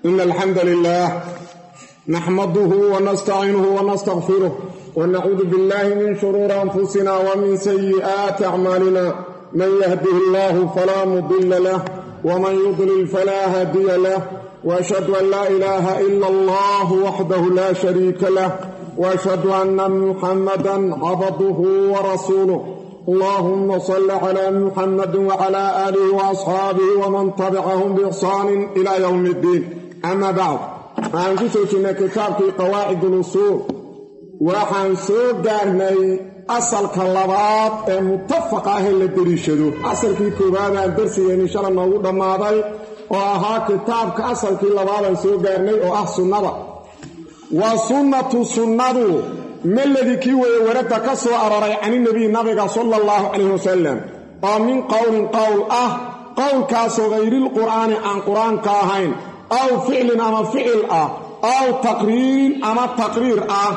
إن الحمد لله نحمده ونستعينه ونستغفره ونعوذ بالله من شرور أنفسنا ومن سيئات أعمالنا من يهده الله فلا مضل له ومن يضلل فلا هادي له وأشهد أن لا إله إلا الله وحده لا شريك له وأشهد أن محمدا عبده ورسوله اللهم صل على محمد وعلى آله وأصحابه ومن تبعهم بإحسان إلى يوم الدين أما بعد waxaan ku soo jirnay kitaabkii qawaacid ulusuul waxaan soo gaarnay asalka labaad ee mutafaqa ah ee la deliishado asalkii koowaadaan darsigeenni shala noogu dhammaaday oo ahaa kitaabka asalkii labaadaan soo gaarnay oo ah sunnada wa sunnatu sunnadu maladii kii weeye warada ka soo aroray caninebiy nabiga sala allahu calayh wasalam oo min qowlin qowl ah qowlkaasoo hayrilqur'aani aan qur-aanka ahayn aw ficlin ama ficil ah aw taqriirin ama taqriir ah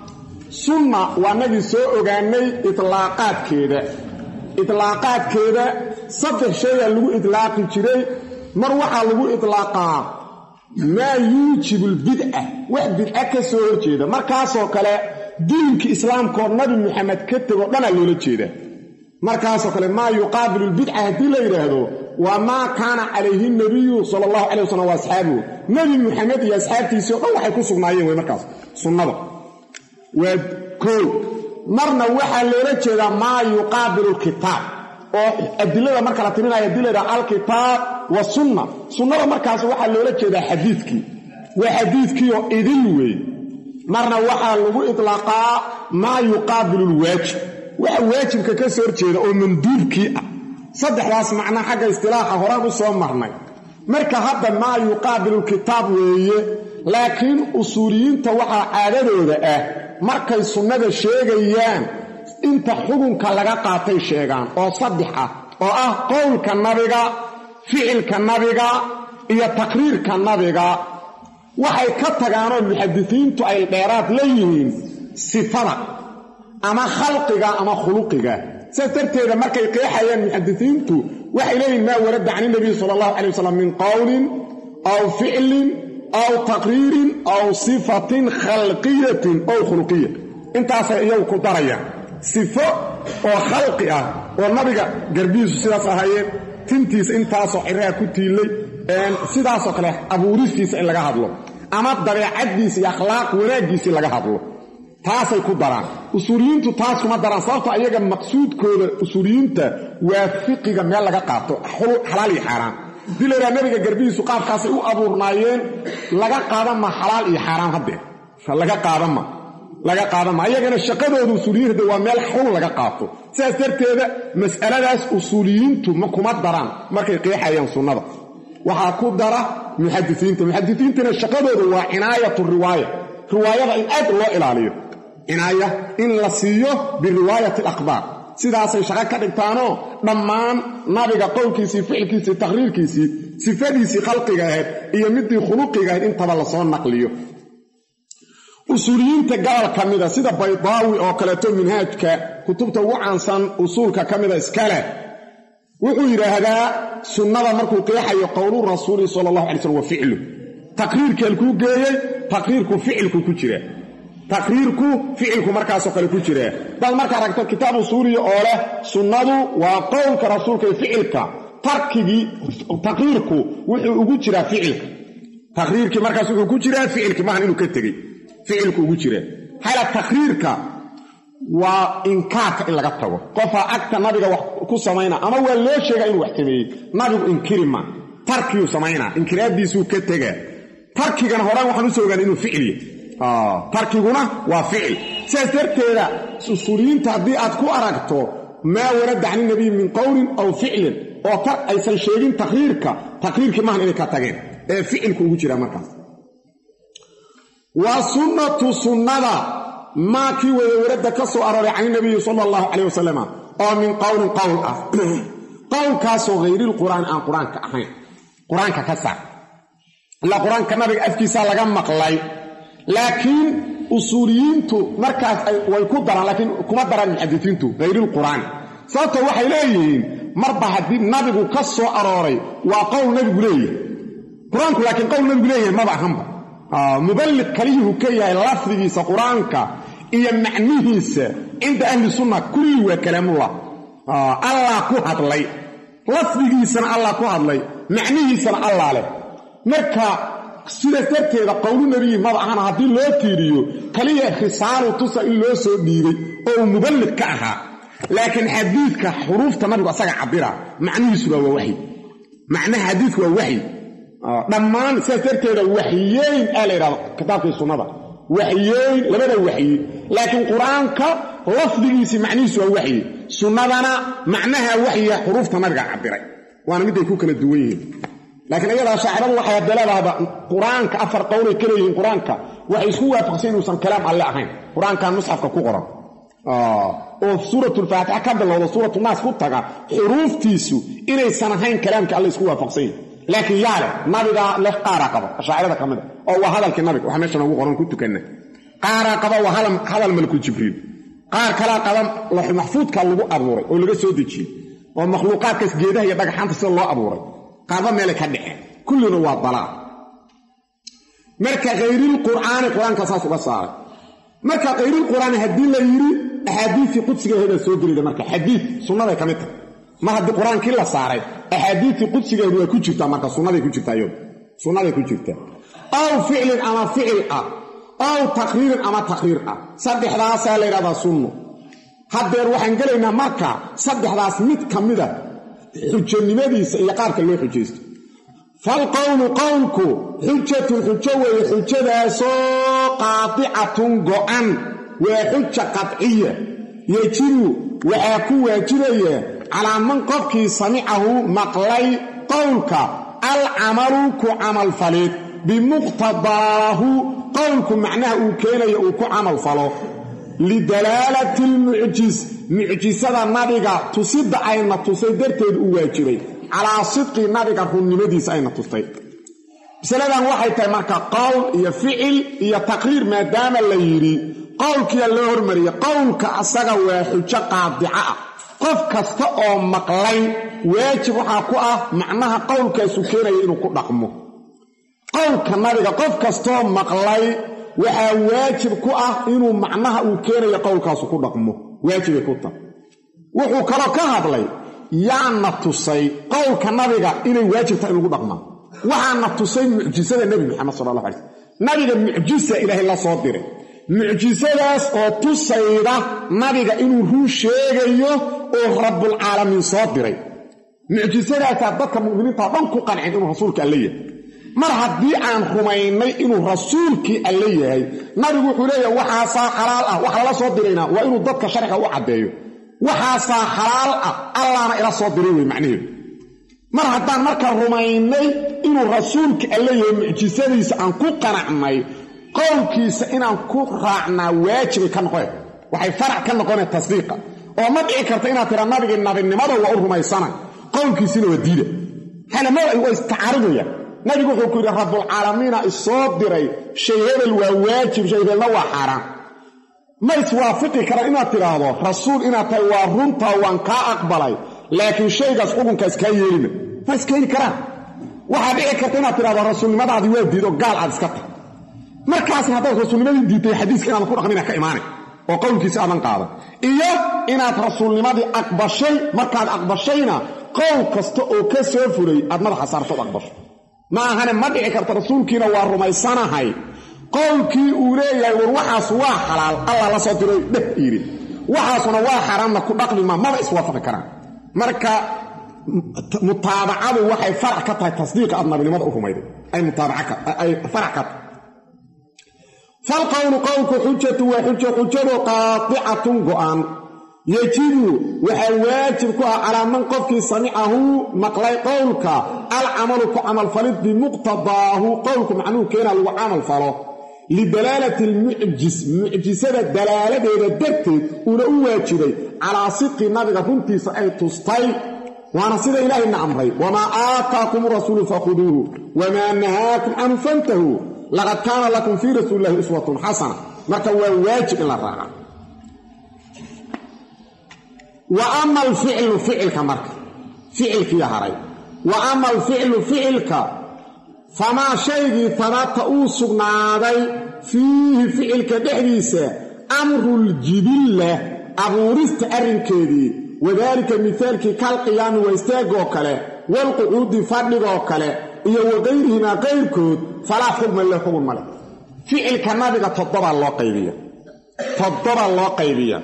sunna waa nagii soo ogaanay itlaaqaadkeeda itlaaqaadkeeda saddex shayaa lagu itlaaqi jiray mar waxaa lagu itlaaqaa maa yuujibu lbidca wax bidca ka soo horjeeda markaasoo kale diinka islaamkaoo nabi muxamed ka tegoo dhanaa loola jeeda markaasoo kale maa yuqaabilu lbidca haddii la yidhaahdo waa maa kaana calayhi nabiyu sala allahu calay wasalam wa asxaabuhu nebi muxamed iyo asxaabtiisii o dhan waxay ku sugnaayeen wey markaas sunnada waa koo marna waxaa loola jeedaa maa yuqaabilu lkitaab oo adilada marka la tirinaya hadii la yidhaha alkitaab wa sunna sunnada markaas waxaa loola jeedaa xadiidkii waa xadiidkiioo idil wey marna waxaa lagu itlaaqaa maa yuqaabilu lwaajib waxa waajibka ka soo horjeeda oo manduubkii ah saddexdaas macnaa xagga istilaaxa horaan u soo marnay marka hadda maa yuqaabilu lkitaab weeye laakiin usuuliyiinta waxaa caadadooda ah markay sunnada sheegayaan inta xukunka laga qaatay sheegaan oo saddex ah oo ah qowlka nabiga ficilka nabiga iyo taqriirka nabiga waxay ka tagaanoo muxadisiintu ay dheeraad la yihiin sifada ama khalqiga ama khuluqiga saas darteeda markay qeexayaan muxadisiintu waxay leeyihin maa warada can inabiy sala allahu calay wasalam min qowlin aw ficlin aw taqriirin aw sifatin khalqiyatin ow khuluqiya intaasay iyagu ku darayaan sifo oo khalqi ah oo nabiga garbihiisu sidaas ahaayeen tintiisa intaasoo ciraha ku tiilay sidaasoo kale abuuristiisa in laga hadlo ama dabeecaddiisa iyo akhlaaq wanaaggiisii laga hadlo taasay ku daraan usuuliyiintu taas kuma daraan sababto ayaga maqsuudkooda usuuliyiinta waa fiqiga meel laga qaato xalaal iyo xaaraan hadii laydhaha nabiga garbihiisu qaabkaasay u abuurnaayeen laga qaadan ma xalaal iyo xaaraan haddee laga qaadan ma laga qaadan ma ayagana shaqadooda usuuliyiinta waa meel xun laga qaato sidaas darteeda mas'aladaas usuuliyiintu ma kuma daraan markay qeexayaan sunnada waxaa ku dara muxadisiinta muxadisiintana shaqadooda waa cinaayatu riwaaya riwaayada in aad loo ilaaliyo cinaaya in la siiyo biriwaayati alaqbaar sidaasay shaqo ka dhigtaanoo dhammaan nabiga qowlkiisii ficilkiisii taqriirkiisii sifadiisii khalqiga ahayd iyo midii khuluqiga ahayd intaba lasoo naqliyo usuuliyiinta gobol ka mida sida baydaawi oo kaleeto minhaajka kutubta ugu caansan usuulka ka mida iskale wuxuu yidhaahdaa sunnada markuu qeexayo qowlu rasuuli sala allahu alay slm wa ficlu taqriirkeelkuu geeyey taqriirku ficilku ku jira taqriirku ficilku markaasoo kale ku jira dad marka aragto kitaab usuuliya oo leh sunnadu waa qowlka rasuulka iyo ficilka tarkigii taqriirku wuxuu ugu jiraa ficilka taqriirkii markaas wuxuu ku jiraa ficilkii maahan inuu ka tegey ficilku ugu jira hala taqriirka waa inkaarka in laga tago qofaa agta nabiga wax ku samayna ama waa loo sheegaa inuu wax sameeyey nabigu inkiri ma tarkiyuu samaynaa inkiraaddiisuu ka tegaa tarkigana horaan waxaan usoo ogaan inuu ficil yahy tarkiguna waa ficil sidaas darteeda usuuliyiinta haddii aad ku aragto maa warada can inabiy min qowlin aw ficlin oo tar aysan sheegin taqriirka taqriirkii maahan inay ka tageen ee ficilku ugu jiraa markaas wa sunnatu sunnada maa kii wada warada ka soo arooray can inabiyi sala allahu calayh wasalam oo min qowlin qowl ah qowlkaasoo hayrilqur'aan aan qur-aanka ahayn qur-aanka ka saar ilaa qur-aanka nabiga afkiisaa laga maqlay laakiin usuuliyiintu markaas way ku daraan laakiin kuma daraan muxadisiintu hayrilqur'aani sababto waxay leeyihiin marba haddii nabigu ka soo arooray waa qowl nabigu leeyahay qur-aanku laakiin qowl nabigu leeyahay maba ahanba muballiq kaliyuhu ka yahay lafdigiisa qur-aanka iyo macnihiisa cinda ahli sunna kulli waa kalaamullah allah ku hadlay lafdigiisana allah ku hadlay macnihiisana allah leh marka sidaas darteeda qowlu nebiyi maba ahana haddii loo tiiriyo kaliya risaalu tusa in loo soo dhiibay oo uu muballiq ka ahaa laakiin xadiidka xuruufta nabigu asaga cabira macnihiisuna waa waxyi macnaha xadiidku waa waxyi dhammaan sidaas darteeda waxyeyn aa la yidhahdo kitaabkii sunnada waxyeyn labada waxyi laakiin qur-aanka lafdigiisii macnihiisu waa waxyi sunnadana macnaha waxyiga xuruufta nabiga cabiray waana miday ku kala duwan yihiin laakiin iyadaa shaaciradu waxay hadaleedaaba qur-aanka afar qowlay ka leeyihiin qur-aanka waxay isku waafaqsan inuusan kalaam alle ahayn qur-aankan musxafka ku qoran oo suuratulfaatixa ka bilowda suuratu naas ku taga xuruuftiisu inaysan ahayn kalaamka alle isku waafaqsan yihin laakiin yaa leh nabigaa leh qaaraa qaba ashaacirada ka mid a oo waa hadalkii nabiga waxa meesha noogu qoran ku tukanna qaaraa qaba waa hadal malku jibriil qaar kalaa qaba laxu maxfuudka lagu abuuray oo laga soo dejiyey oo makhluuqaadkaas geedaha iyo dhagaxaanta sida loo abuuray qaarba meelay ka dhexeen kullina waa dalaal marka khayrilqur'aani qur-aanka saas uga saaray marka khayrilqur'aani haddii la yidhi axaadiisii qudsigaheeda soo gelida marka xadiid sunnaday ka mid tahay mar haddii qur-aankii la saaray axaadiistii qudsigeedu waa ku jirtaa marka sunnaday ku jirtaa iyadu sunnaday ku jirtaa aw ficlin ama ficil ah aw taqriirin ama taqriir ah saddexdaasaa la yidhahdaa sunno haddeer waxaan gelaynaa marka saddexdaas mid ka mida xujanimadiisa iyo qaabka loo xujaysto falqowlu qowlku xujatun xujo weeye xujadaasoo qaadicatun go'an waa xuja qadciya yejibu waxaa ku waajibaya calaa man qofkii samicahu maqlay qowlka alcamalu ku camalfalid bimuqtadaahu qowlku macnaha uu keenayo uu ku camal falo lidalaalati almucjis mucjisada nabiga tusidda ayna tusay darteed u waajibay calaa sidqi nabiga runnimadiisa ayna tustay masaladan waxay tahay marka qowl iyo ficil iyo taqriir maadaama la yidhi qowlkiyaa loo hormariyey qowlka asaga waa xujo qaadica ah qof kasta oo maqlay waajib waxaa ku ah macnaha qowlkaasu keenaya inuu ku dhaqmo qowlka nabiga qof kastoo maqlay waxaa waajib ku ah inuu macnaha uu keenayo qowlkaasu ku dhaqmo waajibay ku tahay wuxuu kaloo ka hadlay yaana tusay qowlka nabiga inay waajib tahay in lagu dhaqmaa waxaana tusay mucjisada nebi maxamed sala allah alay slm nabiga mucjisa ilaahay la soo diray mucjisadaas oo tusayda nabiga inuu ruu sheegayo oo rabbulcaalamiin soo diray mucjisadaasaa dadka mu'miniinta dhan ku qancin inuu rasuulka alle yahay mar haddii aan rumaynay inuu rasuulkii alle yahay nabigu wuxuu leeyahay waxaasaa xalaal ah wax lala soo diraynaa waa inuu dadka sharciga u caddeeyo waxaasaa xalaal ah allaana ila soo diray wey macnaheedu mar haddaan marka rumaynay inuu rasuulka alle yahay mucjisadiisa aan ku qanacnay qowlkiisa inaan ku raacnaa waajibay ka noqoneen waxay farac ka noqoneen tasdiiqa oo ma dhici karta inaad tira nabigii nabinimada waa u rumaysana qowlkiisina waa diida halama waa istacaaridayaan nabigu wuxuu ku yidhi rabbulcaalamiina isoo diray shay hebel waa waajib shay hebelna waa xaaraan ma iswaafiqi karaan inaad tidhaahdo rasuul inaad tahay waa runtaa waan kaa aqbalay laakiin shaygaas xukunkaas kaa yeelina ma iskeeni karaan waxaa dhici karta inaad tidhahdo rasuulnimadaadii waa diido gaal aad iska tahay markaasna haddaad rasuulnimadii diidtay xadiiska inaadan ku dhaqmina ka imaanay oo qowlkiisa aadan qaadan iyo inaad rasuulnimadii aqbashay markaad aqbashayna qowl kasta oo ka soo furay aad madaxa saartood aqbasho ma ahane ma dhici karta rasuulkiina waa rumaysanahay qowlkii uu leeyahay war waxaas waa xalaal allah la soo diray dheh yidhi waxaasuna waa xaaraamna ku dhaqmi ma maba iswaafaqi karaan marka mutaabacadu waxay farac ka tahay tasdiiqa aad nabinimada u rumayday ay mutaabacaay farac ka tahay falqowlu qowlku xujatu waa xujo xujadu qaadicatun go'an yejibu waxaa waajib ku ah calaa man qofkii samicahu maqlay qowlka alcamalu ku camalfalid bimuqtadaahu qowlku macnuhu keena lagu camal falo lidalaalati almucjis mucjisada dalaaladeeda darteed uuna u waajibay calaa sidqi nabiga runtiisa ay tustay waana sida ilaahayna amray wamaa aataakum rasuulu fakhuduuhu wamaa nahaakum canhu fantahuu laqad kaana lakum fii rasuuli illahi uswatun xasana marka waa waajib in la raaca wa ama alficlu ficilka marka ficilkii haray wa ama alficlu ficilka famaa shaygii tabata uu sugnaaday fiihi ficilka dhexdiisa amruljibilla abuurista arrinkeedii wadaalika mihaalkii kalqiyaami waa istaagoo kale walqucuudi fadhigoo kale iyo waqayrihimaa qayrkood falaa xugma le xugun male ficilka nabiga toddobaa loo qaybiya toddoba loo qaybiya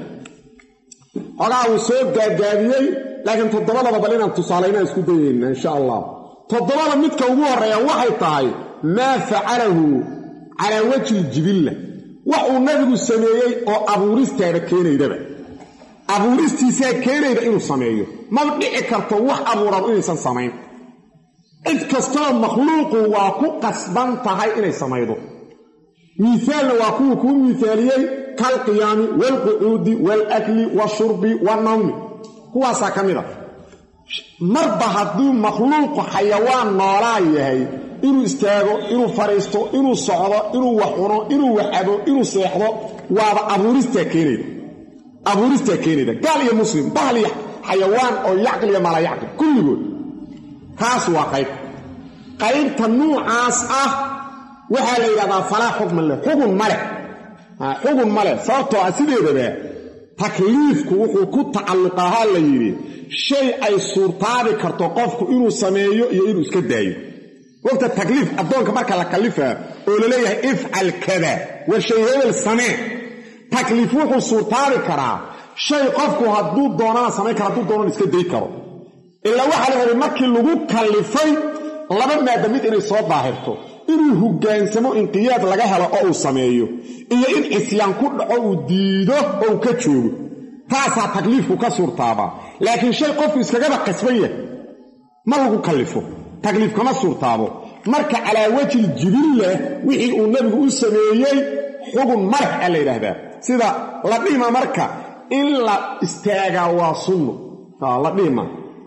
xogaa uu soo gaagaabiyey laakiin toddobadaba bal inaan tusaalaynaan isku dayayna insha allah toddobada midka ugu horreeya waxay tahay maa facalahu calaa wajhi ljibilla wax uu nabigu sameeyey oo abuuristaada keenaydaba abuuristiisaa keenayda inuu sameeyo maba dhici karto wax abuuran inaysan samayn cid kastoo makhluuqu waa ku qasban tahay inay samaydo miisaalna waa kuwuu kuu miisaaliyey kalqiyaami waalqucuudi waalakli washurbi wannawmi kuwaasaa ka mid a marba hadduu makhluuqu xayawaan noolaa yahay inuu istaago inuu fadhiisto inuu socdo inuu wax cuno inuu wax cabo inuu seexdo waaba abuuristaa keenayda abuuristaa keenayda gaal iyo muslim bahal iyo xayawaan oo yacqil iyo mala yacqil kulligood kaas waa qayb qaybta nuucaas ah waxaa la yidhahdaa falaa xukman leh xugun ma leh xugun ma leh sababtoo ah sideedaba takliifku wuxuu ku tacalluqahaa la yidhi shay ay suurtaabi karto qofku inuu sameeyo iyo inuu iska daayo wogta takliif addoonka marka la kallifaa oo la leeyahay ifcal kada war shay hebel samee takliif wuxuu suurtaabi karaa shay qofku hadduu doonana samayn kara hadduu doonana iska day karo ilaa waxaa la rabay markii lagu kallifay laba maada mid inay soo daahirto inuu hogaansamo inqiyaad laga helo oo uu sameeyo iyo in cisyaan ku dhaco uu diido oo uu ka joogo taasaa takliifku ka suurtaabaa laakiin shay qofku iskagaba qasban yahay ma lagu kallifo takliif kama suurtaabo marka calaa wajhil jibilla wixii uu nebigu u sameeyey xugun malex a la yidhaahdaa sida la dhihima marka in la istaagaa waa sunno la dhihima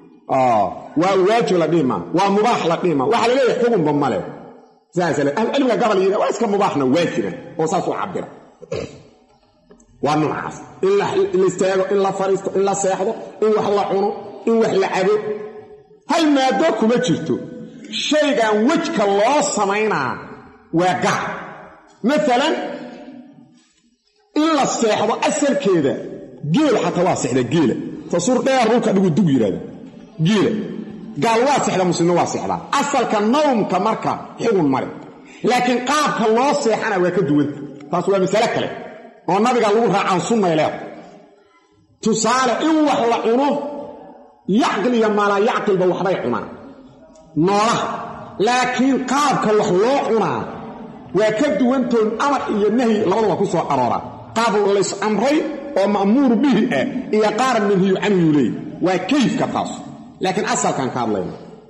waa waajib la dhihima waa mubaax la dhihima waxaa la leeyahay xugunba male cilmiga gabal yidha waa iska mubaaxna waa jira oo saas u cabira waa noocaas in la istaago in la fadhiisto in la seexdo in wax la cuno in wax la cabo hal maado kuma jirto shaygan wejka loo samaynaa waa gaar maalan in la seexdo asalkeeda geel xataa waa seexda geela tasuur dheer dhulka dhigu dug yidhahda geela gaal waa seexda muslimna waa seexdaa asalka nawmka marka xugun male laakiin qaabka loo seexana waa ka duwanta taas waa masale kale oo nabiga lagu raacaan sunnay leeda tusaale in wax la cuno yacqil iyo maalaa yacqilba waxbay cunaan noolaha laakiin qaabka wax loo cunaa waa ka duwantoon amar iyo nahyi labadaba ku soo arooraa qaab lays amray oo ma'muur bihi ah iyo qaar manhiyu canhuu leey waa kayfka taas laakiin asalkan ka hadlayna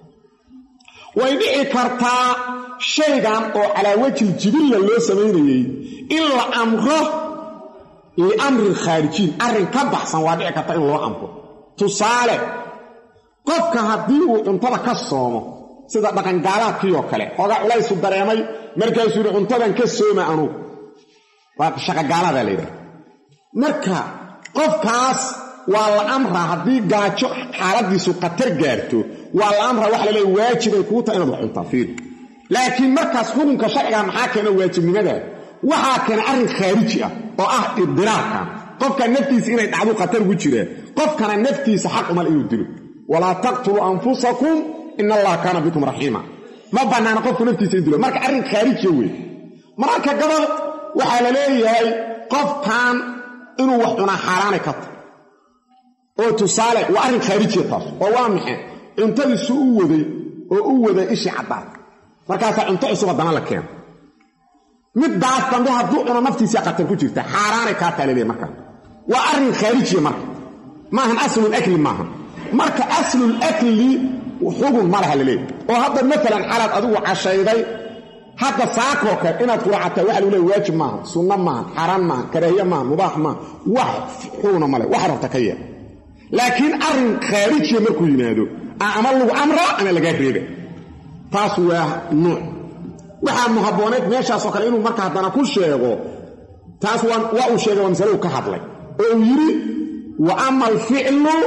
way dhici kartaa shaygan oo calaa wajhi jibilla loo samaynayey in la amro liamrin khaarijiin arrin ka baxsan waa dhici karta in loo amro tusaale qofka haddii uu cuntada ka soomo sida dhaqangaalaadkiioo kale xoogaa culaysu dareemay markaasuu yidhi cuntadan ka sooma anugu waa shaqagaaladaa la yidhaha marka qofkaas waa la amraa haddii gaajo xaaladiisu khatar gaarto waa la amraa waxa laleeya waajibay kuu taha inaad wax cuntaa fiir laakiin markaas xukunka sharciga maxaa keena waajibnimada waxaa keena arrin khaariji ah oo ah idiraarkan qofka naftiisa inay dhacdu khatar ugu jiraan qofkana naftiisa xaq umal inuu dilo walaa taqtuluu anfusakum in allaha kaana bikum raxiima ma bannaana qofku naftiisa in dilo marka arrin khaarijiya wey mararka gabal waxaa la leeyahay qofkan inuu wax cunaa xaaraanay ka tahy oo tusaale waa arrin khaarijiya taas oo waa maxay cuntadiisu u waday oo u waday ishii caddaad markaasaa cunto cusub haddana la keeno middaas dambe hadduu cuno naftiisii khatar ku jirta xaaraanay kaa taa laleeyahy markaa waa arrin khaarijiya marka maahan aslulakli maaha marka aslulakli xugun ma laha laleeyahy oo hadda maalan xalaad adigu cashayday hadda saakoo kale inaad quracataa waxa lagu leey waajib maaha sunno maaha xaaraan maaha karaahiye maaha mubaax maaha wax xuguna male wax rabta ka yeel laakiin arrin khaarijiya markuu yimaado ama lagu amraa ama lagaa reeba taas waa nuuc waxaa muhabooneed meeshaasoo kale inuu marka haddana ku sheego taas waa uu sheegay waa masaladu ka hadlay oo uu yidhi wa ama alficlu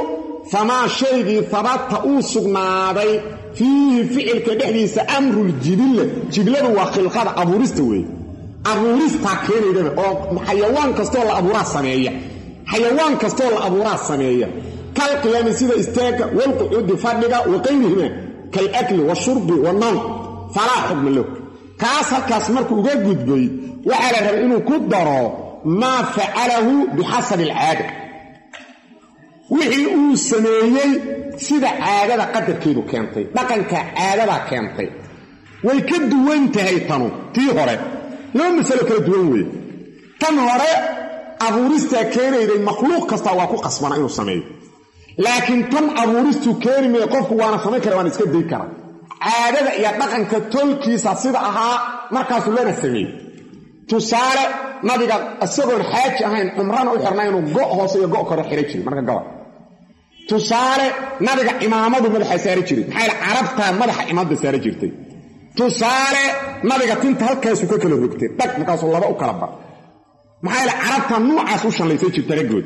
famaa shaygii habata uu sugnaaday fiihi ficilka dhexdiisa amruljibilla jibladu waa khilqada abuurista weeye abuuristaa keenaydaba oo xayawaan kastoo la abuuraa sameeya xayawaan kastoo la abuuraa sameeya kal qiyaami sida istaagga walqucuudi fadhiga wa qayrihima kalakli washurbi wanawm falaa xukma lahu kaas halkaas markuu uga gudbay waxaa la rabay inuu ku daro maa facalahu bixasabi alcaada wixii uu sameeyey sida caadada qadarkeedu keentay dhaqanka caadadaa keentay way ka duwan tahay tanu tii hore laba masalo kala duwan weeye tan hore abuuristaa keenayday makhluuq kastaa waa ku qasbana inuu sameeyo laakiin tan abuuristuu keeni maya qofku waana samayn kara waana iska day kara caadada iyo dhaqanka tolkiisa sida ahaa markaasuu lana sameeyey tusaale nabiga isagoon xaaji ahayn cumrana u xirnay inuu go' hoose iyo go' kore xidhan jiray marka gabal tusaale nabiga cimaamadu madaxa saari jiray maxaa yl carabtaa madaxa cimaamada saari jirtay tusaale nabiga tinta halkaasuu ka kala rogtay dhag markaasuu laba u kala bar maxaa yl carabta nuucaas u shallaysan jirta raggood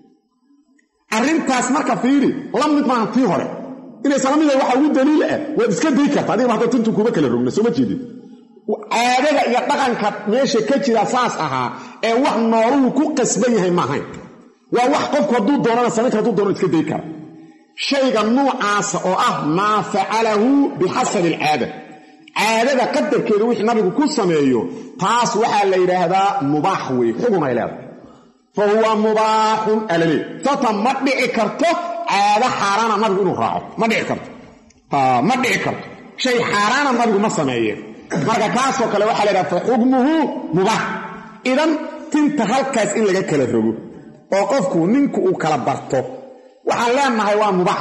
arrintaas marka fiiri la mid maaha tii hore inaysan la mida waxa ugu daliil ah waad iska day karta adigaba hadda tintu kuba kala rogna sooma jeedin caadada iyo dhaqanka meesha ka jira saas ahaa ee wax nooluhu ku qasban yahay maahayn waa wax qofku hadduu doonana samayn kara haduu doono iska day kara shayga nuucaasa oo ah maa facalahu bixasabi alcaada caadada qadarkeeda wixii nabigu ku sameeyo taas waxaa la yidhaahdaa mubaax wey xugun ay leedahay fa huwa mubaaxun alale tata ma dhici karto caado xaaraana nabigu inuu raaco ma dhici karto ma dhici karto shay xaaraana nabigu ma sameeyeen marka kaasoo kale waxaa la yidhaha fa xukmuhu mubaax idan tinta halkaas in laga kala rogo oo qofku ninku uu kala barto waxaan leenahay waa mubaax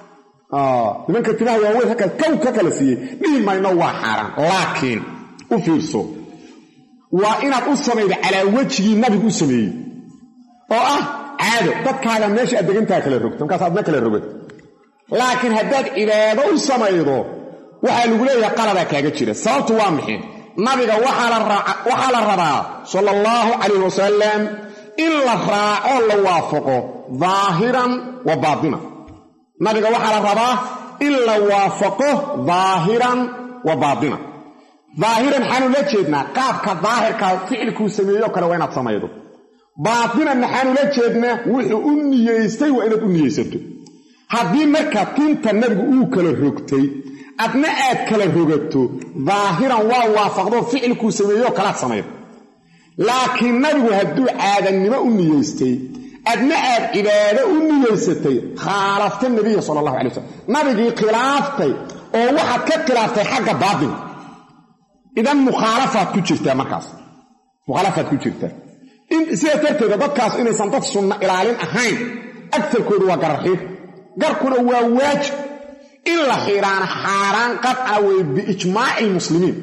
nimanka timaha waaweyn halkaas kow ka kala siiyey dhihi mayno waa xaaraan laakiin u fiirso waa inaad u samayda calaa wejigii nabigu u sameeyey oo ah caado dadkaaga meesha aad degantaha kala rogto markaas aadna kala rogad laakiin haddaad cibaado u samaydo waxaa lagu leeyahay qaladaa kaaga jira sababtu waa maxay nabiga waxaa la rabaa sala allahu calayh wasalam in la raaco la waafaqo daahiran wa baatina nabiga waxaa la rabaa in la waafaqo daahiran wa baatina daahiran maxaanu la jeednaa qaabka daahirka ficilkuu sameeyo kale waa inaad samaydo baatinan maxaanu la jeednaa wuxuu u niyeystay waa inaad u niyeysato haddii marka tinta nabigu uu kala rogtay adna aad kala rogato daahiran waa waafaqdo ficilkuu sameeyo kalaad samaydo laakiin nabigu hadduu caadannimo u niyeystay adna aad cibaado u niyeysatay khaalafta nabiya sala allahu alay wasalam nabigii khilaaftay oo waxaad ka khilaaftay xagga baatinka idan mukhaalafaad ku jirtaa markaas mukhaalafaad ku jirtaa sidaa darteeda dadkaas inaysan dad sunno ilaalin ahayn agtarkoodu waa gararxiir garkuna waa waajib in la xiiraana xaaraan qadca wey biijmaaci lmuslimiin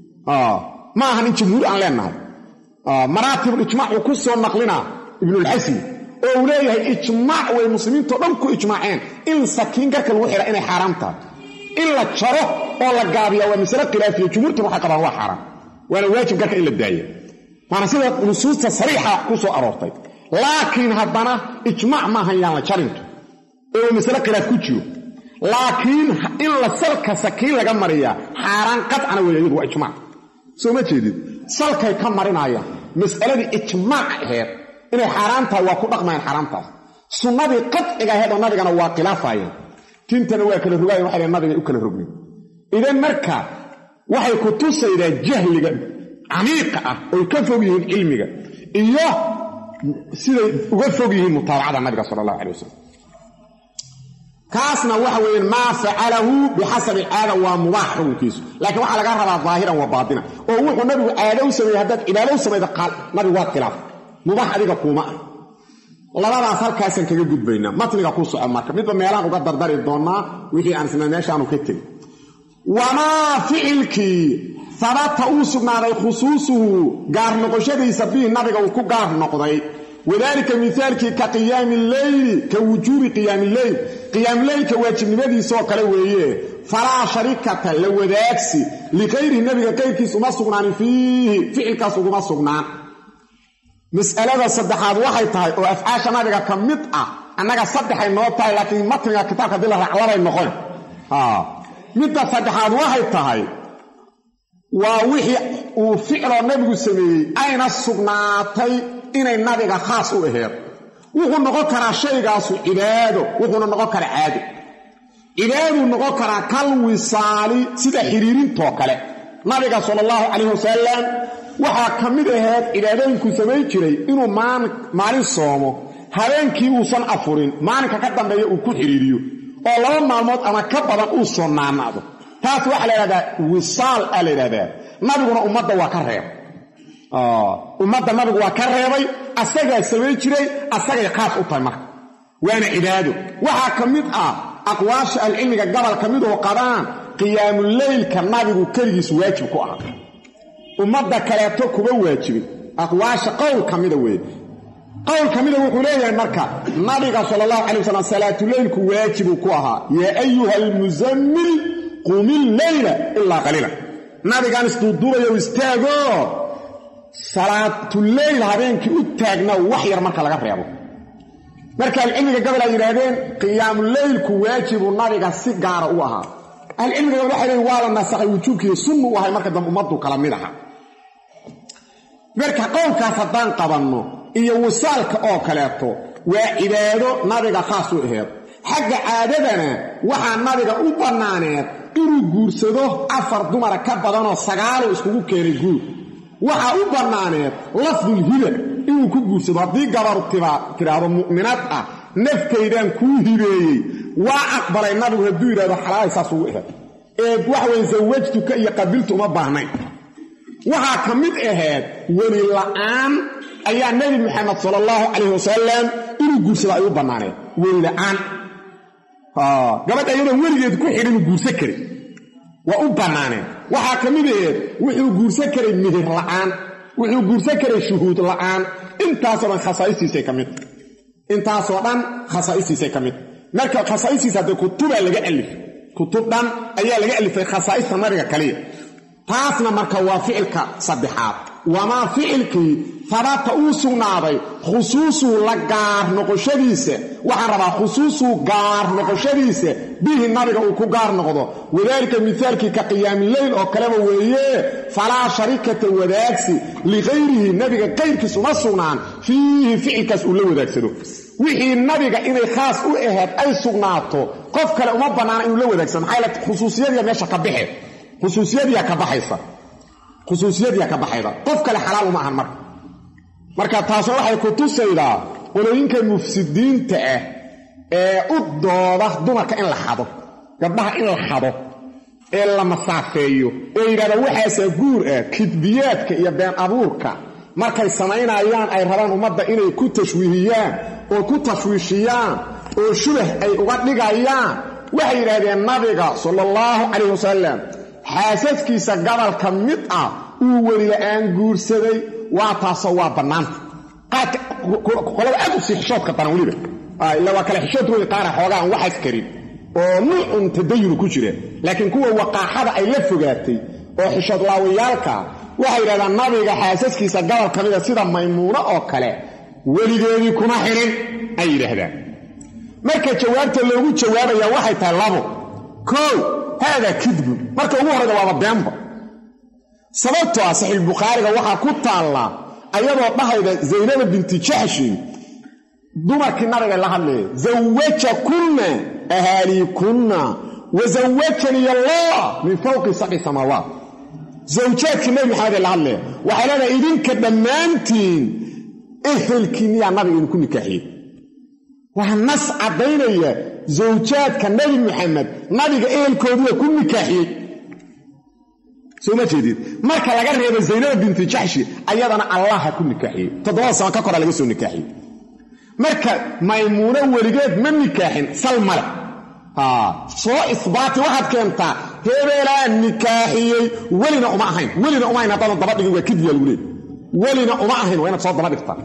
ma ahan in jamhuur aan leenahay maraatibulijmac uu ku soo naqlinaa ibnulxasmi oo uu leeyahay ijmaac way muslimiintao dhan ku ijmaaceen in sakiin garka lagu xidha inay xaaraam tahay in la jaro oo la gaabiya waa masale khilaafiya jumhuurtuna waxay qabaan waa xaaraan waana waajib garka in la daaya waana sida nusuusta sariixa ku soo aroortay laakiin haddana ijmaac maahan yaan la jarinto oo masale khilaaf ku jiro laakiin in la salka sakiin laga mariyaa xaaraan qadcana weeye iyadu waa ijmaac soo ma jeedid salkay ka marinayaan mas'aladii ijmaac aheed inay xaaraan tahay waa ku dhaqmayaan xaaraantaas sunnadii qadciga aheed oo nabigana waa khilaafayeen tintana waa kala rogaayeen waxay nabigay u kala rogeen idan marka waxay ku tusaydaa jahliga camiiqa ah oy ka fog yihiin cilmiga iyo siday uga fog yihiin mutaabacada nabiga sala allahu calay wasalam kaasna waxa weeyaan maa facalahu bixasabi alcaada waa mubaax xukunkiisu laakiin waxaa laga rabaa daahiran wa baatina oo wuxuu nabigu caado u sameeyey haddaad cibaado u samayda nabigu waad khilaaf mubaax adiga kuuma ah labadaas halkaasaan kaga gudbaynaa matniga ku soco marka midba meelaan uga dardari doonnaa wixii aan isna meeshaanu ka tegin wamaa ficilkii habata uu sugnaaday khusuusuhu gaar noqoshadiisa bihi nabiga uu ku gaar noqday wadaalika mihaalkii ka qiyaami leyli ka wujuubi qiyaami leyl qiyaamleylka waajibnimadiisaoo kale weeye falaa sharikata la wadaagsi likayrihi nabiga kayrkiis uma sugnaanin fiihi ficilkaas uguma sugnaan mas'alada saddexaad waxay tahay oo afcaasha nabiga ka mid ah annaga saddexay noo tahay laakiin matniga kitaabka hadii la raac labay noqon midda saddexaad waxay tahay waa wixii uu ficloo nabigu sameeyey ayna sugnaatay inay nabiga khaas u aheed wuxuu noqon karaa shaygaasu cibaado wuxuuna noqon karaa caado cibaaduu noqon karaa kal wisaali sida xiriirintoo kale nabiga sala allahu calayh wasalam waxaa ka mid aheed cibaadooyinkuu samayn jiray inuu maalin soomo habeenkii uusan afurin maalinka ka dambeeya uu ku xidhiiriyo oo laba maalmood ama ka badan uu soonaanaado taas waxaa la yidhahdaa wisaal aa la yidhahdaa nabiguna ummadda waa ka reeb ummadda nabigu waa ka reebay asagaa samayn jiray asagay khaas u tahay marka waana cibaado waxaa ka mid ah aqwaasha alcilmiga gobol ka midoo qabaan qiyaamuleylka nabigu keligiis waajib ku aha ummadda kaleeto kuma waajibin aqwaasha qowl ka mida weeye qowl ka mida wuxuu leeyahay marka nabiga sala allahu calay wasalam salaatuleylku waajibuu ku ahaa yaa ayuha almuzammil qumi leyla ilaa qaliila nabigaan isduuduubayo istaago salaatuleyl habeenkii u taagna wax yar marka laga reebo marka alcilmiga gobol ay yidhaahdeen qiyaamuleylku waajibuu nabiga si gaara u ahaa ahlucilmiga gobol waxay leeyiin waa la nasakhay wujuubkiiyo sunnu u ahay marka dambe ummaddu kala mid aha marka qowlkaas haddaan qabanno iyo wasaalka oo kaleeto waa cibaado nabiga khaas u aheed xagga caadadana waxaa nabiga u bannaaneed inuu guursado afar dumara ka badanoo sagaaloo iskugu keenay guur waxaa u bannaaneed lafdulhiba inuu ku guursado haddii gabaru tidhaahdo mu'minaad ah naftaydaan kuu hibeeyey waa aqbalay nabigu hadduu yidhahdo xalaalay saas ugu aheed ee waxweye sawajtuka iyo qabiltu uma baahnayn waxaa ka mid ahayd weli la'aan ayaa nebi moxamed sala allahu calayh wasalam inuu guursado ay u bannaaneed weli la'aan gabadha iyadoon weligeed ku xidhin uu guursan karin waa u bannaaneen waxaa ka mid aheed wuxuu guursan karay mihir la'aan wuxuu guursan karay shuhuud la'aan intaasoo dhan khasaa'istiisay ka mid intaasoo dhan khasaa'istiisay ka mid marka khasaa'istiisa haddee kutubaa laga alifay kutub dhan ayaa laga alifay khasaa'ista nabiga kaliya taasna marka waa ficilka saddexaad wamaa ficilkii habata uu sugnaaday khusuusuu la gaar noqoshadiisa waxaan rabaa khusuusuu gaar noqoshadiisa bihi nabiga uu ku gaar noqdo wadaalika mihaalkii ka qiyaamileyl oo kaleba weeye falaa sharikata wadaagsi likayrihi nabiga kayrkiis uma sugnaan fiihi ficilkaas uu la wadaagsado wixii nabiga inay khaas u ahayd ay sugnaato qof kale uma bannaana inuu la wadaagsado maxaa yl khusuusiyadiya meesha ka baxe khusuusiyadiyaa ka baxaysa khusuusiyadiyaa ka baxayda qof kale xalaal uma ahan marka marka taasna waxay ku tusaydaa qolooyinka mufsidiinta ah ee u dooda dumarka in la xado gabdhaha in la xado ee la masaafeeyo ee yidhahda waxaasaa guur ah kidbiyaadka iyo been abuurka markay samaynayaan ay rabaan ummadda inay ku tashwiihiyaan oo ku tashwiishiyaan oo shubah ay uga dhigayaan waxay yidhahdeen nabiga sala allahu calayh wasalam xaasaskiisa gobolka mid ah uu welila'aan guursaday waa taasoo waa bannaanta qolada aad u sii xishoodka daran weliba ila waa kale xishood wey qaara xoogaa aan waxaas karin oo nuucun tadayunu ku jira laakiin kuwa waqaaxada ay la fogaatay oo xishood laawayaalka waxay yidhahdaan nabiga xaasaskiisa gobol ka mida sida maymuuno oo kale weligeedii kuma xirin ay yidhaahdaan marka jawaabta loogu jawaabaya waxay tahay labo kow haadaa kidbun marka ugu horrayda waaba beenba sababtoo ah saxiixbukhaariga waxaa ku taallaa ayadoo dhahayda zaynaba binti jaxshin dumarkii nabiga la hadlaya zawajakunna ahaaliikunna wa zawajanii allah min fawqi sabci samaawaat zawjaadkii nabi maxamed ee la hadlaya waxay leedahay idinka dhammaantiin ehelkiinniyaa nabiga idinku nikaaxiyey waa nas caddaynaya zawjaadka nabi maxamed nabiga ehelkoodiiya ku nikaaxiyey soo ma jeedid marka laga reebo zaynaba binti jaxshi ayadana allaha ku nikaaxiyey toddobada sano ka koraa laga soo nikaaxiyey marka maymuuno weligeed ma nikaaxin sal male soo isbaati waxaad keentaa hebeelaa nikaaxiyey welina uma ahayn welina uma ahayn haddaadan daba dhigin waa kidbiya lagu leey welina uma ahayn waa inaad soo daba dhigtaa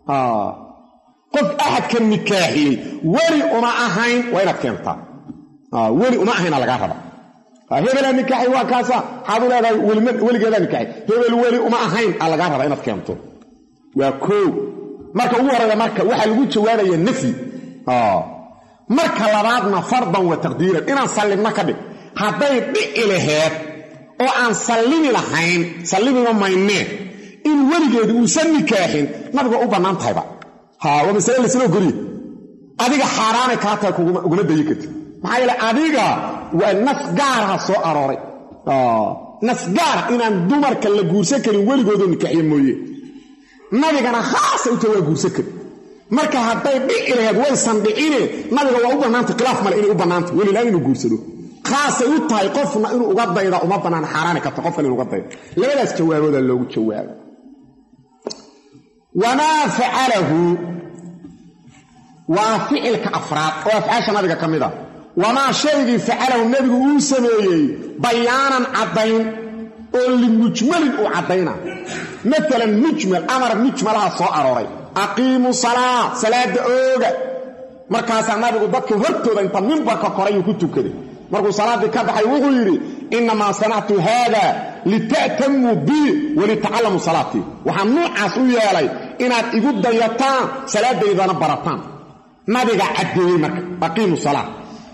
qof axadka nikaaxiyey weli uma ahayn waa inaad keentaa weli uma ahayna lagaa raba hebelaa nikaaxi waa kaasa waxaad u leedahay weligeedaa nikaaxi hebel weli uma ahayn aa lagaa raba inaad keento waa koow marka ugu horreeya marka waxaa lagu jawaabaya nafyi marka labaadna fardan wa taqdiiran inaan sallibno ka dhig hadday dhici laheed oo aan sallimi lahayn sallimiba maynee in weligeedu uusan nikaaxin nabiga u bannaan tahayba ha waa masale laysla ogoliye adiga xaaraanay kaa tahay uguma dayi karti maxaa yeele adiga waa nas gaaraha soo arooray nas gaara inaan dumarka la guursan karin weligoodoo nikaaxiye mooye nabigana khaasa uta waa guursan karin marka hadday dhici laheed waysan dhicine nabiga waa u bannaantay khilaaf male inay u bannaantay welilaan inuu guursado khaasay u tahay qofna inuu uga dayda uma bannaan xaaraani karta qof kale inu uga dayda labadaas jawaabooda loogu jawaaba wamaa facalahu waa ficilka afraad oo afcaasha nabiga ka mid a wamaa shaygii facalahu nebigu uu sameeyey bayaanan caddayn oo limujmalin uu caddayna maalan mujmal amar mujmalaha soo arooray aqiimu salaa salaada ooga markaasaa nabigu dadka hortooda inta mimbarka korayuu ku tukaday markuu salaaddii ka baxay wuxuu yidhi innamaa sanactu haada lita'tamuu bii walitacallamuu salaatii waxaan nuucaas u yeelay inaad igu dayataan salaadaydana barataan nabiga caddeeyey marka aqiimu salaa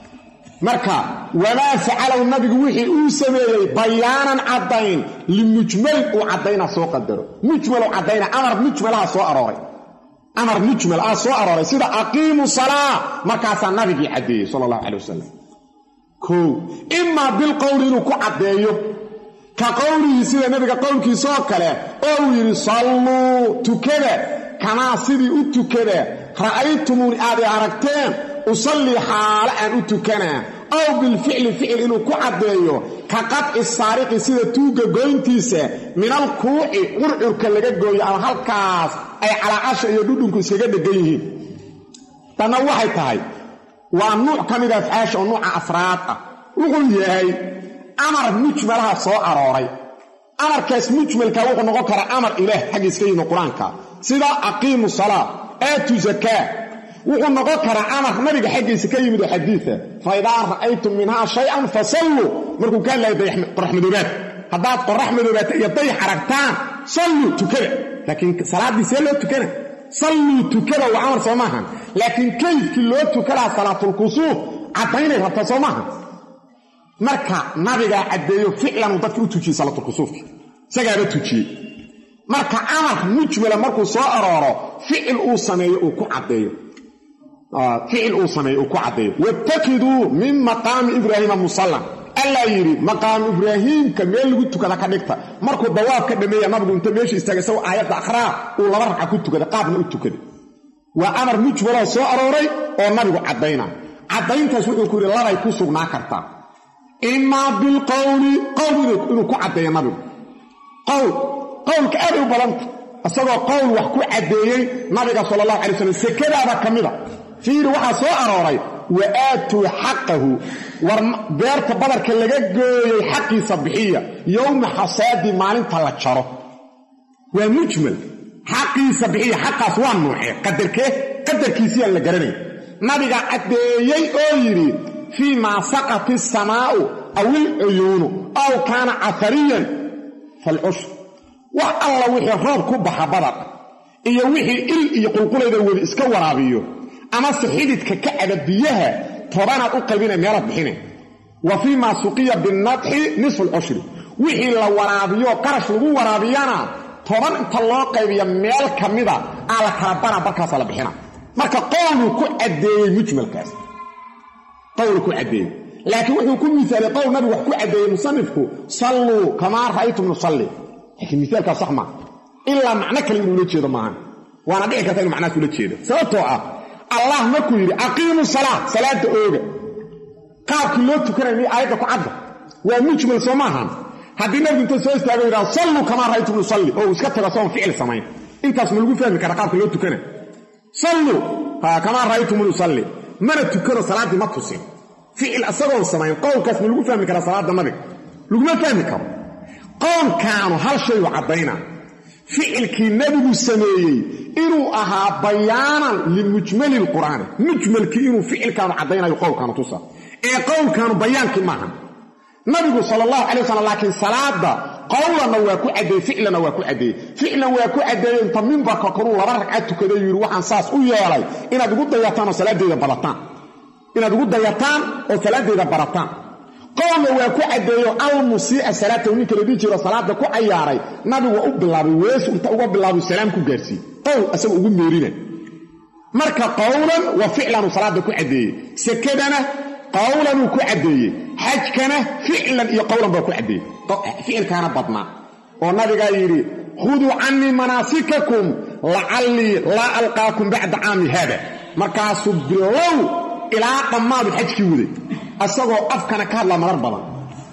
marka wamaa facalahu nabigu wixii uu sameeyey bayaanan caddayn limujmalin uu caddayna soo qadaro mujmalu caddayna amar mujmalaha soo arooray amar mujmal ah soo arooray sida aqiimu salaa markaasaa nabigii caddeeyey sala allahu calay wasalam kow imaa bilqowli inuu ku caddeeyo ka qowlihii sida nebiga qowlkiisaoo kale oo uu yidhi salluu tukada kamaa sidii u tukada ra'aytumuuni aad i aragteen usallii xaalo aan u tukanaa ow bilficli ficil inuu ku caddeeyo ka qadci saariqi sida tuugga goyntiisa minal kuuci curcurka laga gooyo ama halkaas ay calaacasha iyo dhudhunku iskaga dheggan yihiin tanna waxay tahay waa nuuc ka mida afcaasha oo nuuca afraad ah wuxuu yahay amar mujmalaha soo arooray amarkaas mujmalka wuxuu noqon karaa amar ilaah xaggiis ka yimi qur-aanka sida aqiimu salaa aatu zakaa wuxuu noqon karaa amar nabiga xaggiisa ka yimid oo xadiia fa idaa ra'aytum minhaa shay-an fasalluu markuu ka hadlaya qorax madoobaad haddaad qorax madoobaata iyo dayax aragtaan salluu tukada laakiin salaaddii see loo tukana salluu tukada waa amar soo maahan laakiin kayfkii loo tukalaha salaatulkusuuf caddaynay rabtaa soo maaha marka nabigaa caddeeyo ficlanuu dadka u tujiyey salaatulkusuufki isagaaba tujiyey marka amar mujmala markuu soo arooro ficil uu sameeyo uu ku caddeeyo ficil uu sameeyo uu ku caddeeyo watakiduu min maqaami ibraahiima musallan allaa yidhi maqaamu ibraahiimka meel lagu tukada ka dhigta markuu dawaab ka dhameeya nabigu inta meesha istaagay isagoo aayadda akhraa uu laba ragca ku tukaday qaabna u tukaday waa amar mujmaloo soo arooray oo nabigu caddayna caddayntaas wuxuu ku yidhi labay ku sugnaa kartaa imaa bilqowli qowl inuu ku caddeeyo nabigu qowl qowlka aaday u badanta isagoo qowl wax ku caddeeyey nabiga sala allahu alay slam sekadaaba ka mida fiiri waxaa soo arooray wa aatuu xaqahu war beerta badarka laga gooyey xaqiisa bixiya yowma xasaadi maalinta la jaro waa mujmal xaqiisa bixiya xaqaas waa nuucee qadarkee qadarkiisiyaan la garanay nabiga caddeeyey oo yidhi fii maa saqat isamaa'u aw ilcuyuunu aw kaana cafariyan falcushr wax alla wixii roob ku baxa badar iyo wixii il iyo qulqulayda weli iska waraabiyo amase xididka ka caba biyaha tobanaad u qaybina meelaad bixine wa fii maa suqiya binadxi nisfu lcushri wixii la waraabiyo qarash lagu waraabiyana toban inta loo qaybiya meel ka mida aa la kala bara barkaasa la bixina marka qowluu ku caddeeyey mujmalkaas qowlu ku caddeeyey laakiin wuxuu ku misaalay qowl nabigu wax ku caddeeyey musanifku salluu kamaa ra'aytum nusalli laakiin misaalkaas sax maa ilaa macno kale inuu ula jeedo maahan waana dhici karta inu macnahaas ula jeedo sababtoo ah allah markuu yidhi aqiimu salaa salaada ooga qaabkii loo tukanaya miy aayadda ku cadda waa mujmal soo maahan haddii nabigu inta soo istaago yidhaha salluu kamaa ra'aytum nusalli oo uu iska tago soon ficil samayn intaas ma lagu fahmi kara qaabka loo tukana salluu kamaa ra'aytum nusalli mana tukano salaaddii ma tusin ficil isagoon samayn qowlkaas ma lagu fahmi karaa salaadda nabiga laguma fahmi karo qoonkaanu hal shayu caddaynaa ficilkii nebigu sameeyey inuu ahaa bayaanan limujmali lqur'aani mujmalkii inuu ficilkaanu caddaynayo qowlkaanu tusa ee qowlkaanu bayaankii maaha nabigu sala allahu calay wasalam laakiin salaadda qowlanna waa ku caddeeyey ficlanna waa ku caddeeyey ficlan waa ku caddeeyey inta mimbarka koruu laba ragcad tukaday yidhi waxaan saas u yeelay inaad igu dayataan oo salaadeyda barataan inaad igu dayataan oo salaadeyda barataan qowlna waa ku caddeeyo almusiica salaatahu ninka la dhihi jiro salaada ku cayaaray nabigu waa u bilaabay weesu inta uga bilaabay salaam ku gaarsiiye qowl asaga ugu meerina marka qowlan wa ficlanuu salaada ku caddeeyey sekadana qowlanuu ku caddeeyey xajkana ficlan iyo qowlan baa ku caddeeyey ficilkaana badnaa oo nabigaa yidhi khuduu cannii manaasikakum lacallii laa alqaakum bacda caami haada markaasuu bilow ilaa dhammaadu xajkii waday asagoo afkana ka hadla marar badan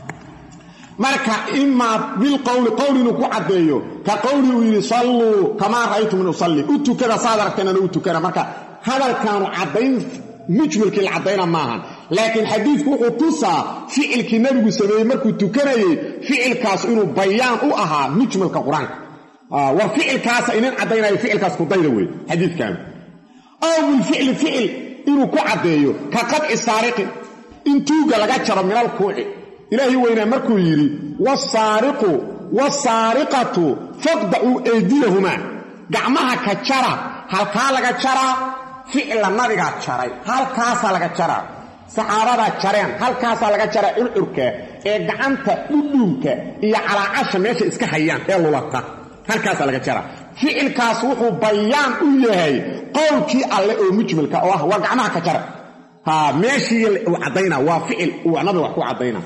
marka imaa bilqowli qowl inuu ku caddeeyo ka qowli uu yidhi salluu kamaa ra'aytum in usalli u tukada saad aragteenana u tukana marka hadalkaanu caddayn mujmalkii la caddayna maahan laakiin xadiidku wuxuu tusaa ficilkii nebigu sameeyey markuu tukanayey ficilkaas inuu bayaan u ahaa mujmalka qur-aanka war ficilkaasa inin caddaynayo ficilkaas kudayda wey xadiidkaanu ow bilficli ficil inuu ku caddeeyo ka qadci saariqin in tuuga laga jaro minal kuuci ilaahay weynaa markuu yidhi wasaariqu wasaariqatu faqdacuu eydiyahumaa gacmaha ka jara halkaa laga jaraa ficla nabigaa jaray halkaasaa laga jaraa saxaabadaa jareen halkaasaa laga jaraa curcurka ee gacanta dhudhuunka iyo calaacasha meesha iska hayaan ee lulata halkaasaa laga jaraa ficilkaas wuxuu bayaan u yahay qowlkii alle oo mujmalka oo ah waa gacmaha ka jara meeshii uu caddayna waa ficil uu nabiga wax ku caddayna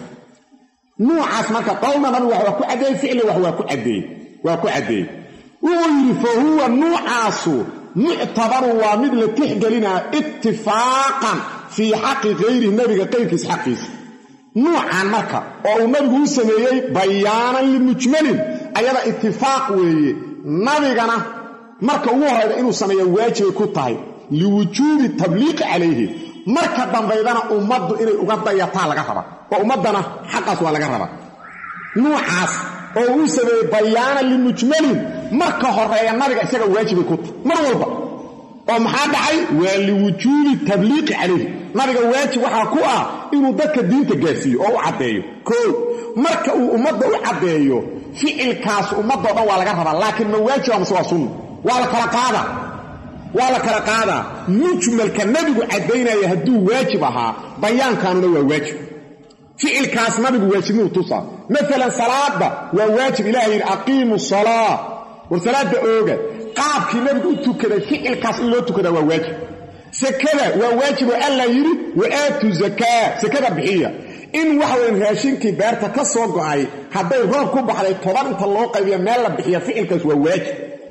nuucaas marka qowlna nabiga wax waa ku caddeeyey ficli wax waa ku caddeeyey waa ku caddeeyey wuxuu yidhi fa huwa nuucaasu muctabaru waa mid la tixgelinaa ittifaaqan fii xaqi kayrihi nabiga qayrkiis xaqiisa nuucan marka oo uu nabigu u sameeyey bayaanan limujmalin ayada itifaaq weeye nabigana marka ugu horrayda inuu sameeya waajibay ku tahay liwujuubi tabliiqi calayhi marka dambaydana ummaddu inay uga dayataa laga raba oo ummaddana xaqaas waa laga raba nuucaas oo uu sameeyey bayaanan limujmalin marka horeeya nabiga isaga waajibay ku tahay mar walba oo maxaa dhacay waa liwujuubi tabliiqi calayhi nabiga waajib waxaa ku ah inuu dadka diinta gaarsiiyo oo u caddeeyo koo marka uu ummadda u caddeeyo ficilkaas ummaddo dhan waa laga rabaa laakiin ma waajiba mase waa sunna waa la kala qaadaa waa la kala qaadaa mujmalka nebigu caddaynaya hadduu waajib ahaa bayaankaanuna waa waajib ficilkaas nabigu waajibnuu tusaa maalan salaada waa waajib ilaha yidhi aqiimu salaa war salaada ooga qaabkii nabigu u tukaday ficilkaas in loo tukadaa waa waajib sekada waa waajib oo alla yidhi wa aatu zakaa sekada bixiya in waxaweyn raashinkii beerta ka soo go'ay hadday roob ku baxday toban inta loo qaybiya meel la bixiya ficilkaas waa waajib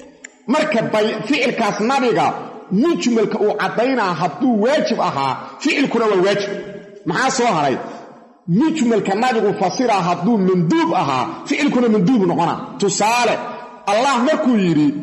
marka ficilkaas nabiga mujmalka uu caddaynaa hadduu waajib ahaa ficilkuna waa waajib maxaa soo haray mujmalka nabigu fasiraa hadduu manduub ahaa ficilkuna manduub noqona tusaale allah markuu yidhi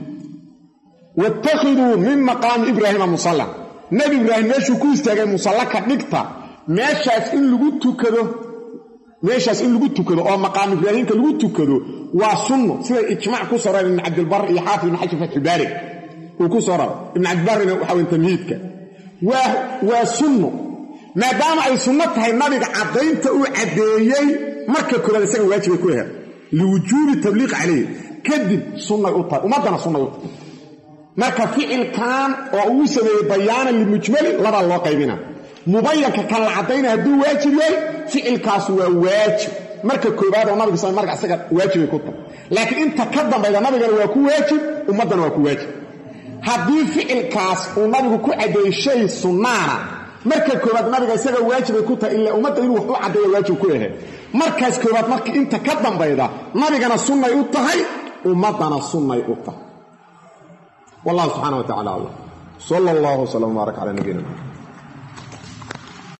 wattakhiduu min maqaami ibraahiima musalla nebi ibraahim meeshuu ku istaagay musalla ka dhigta meeshaas in lagu tukado meeshaas in lagu tukado oo maqaam ibraahiimka lagu tukado waa sunno siday ijmaac ku soo rareen ibn cabdilbar iyo xaafid ibn xajar fatxulbaari uu ku soo raray ibn cabdibarrina waxa weyn tamhiidka waa waa sunno maadaama ay sunno tahay nabiga caddaynta uu caddeeyey marka koobaad isaga waajibay ku aheed liwujuubi tabliiq calayhi kadib sunnay u tahay ummaddana sunnay u tahay marka ficilkan oo uu sameeyey bayaanan limujmalin labaa loo qaybina mubayanka kan la caddaynaya hadduu waajib yahay ficilkaas waa waajib marka koobaad oo nabiga sal marka isaga waajibay ku tahay laakiin inta ka dambayda nabigana waa ku waajib ummaddana waa ku waajib haddii ficilkaas uu nabigu ku caddeeyey shay sunnaana marka koobaad nabiga isaga waajibay ku tahay ila ummadda inuu wax u caddeeya waajib ku ahe markaas koobaad marka inta ka dambayda nabigana sunnay u tahay ummaddana sunnay u tahay wallahu subxana wa tacala aclam sal allah wslam wbaarak cala nabiyina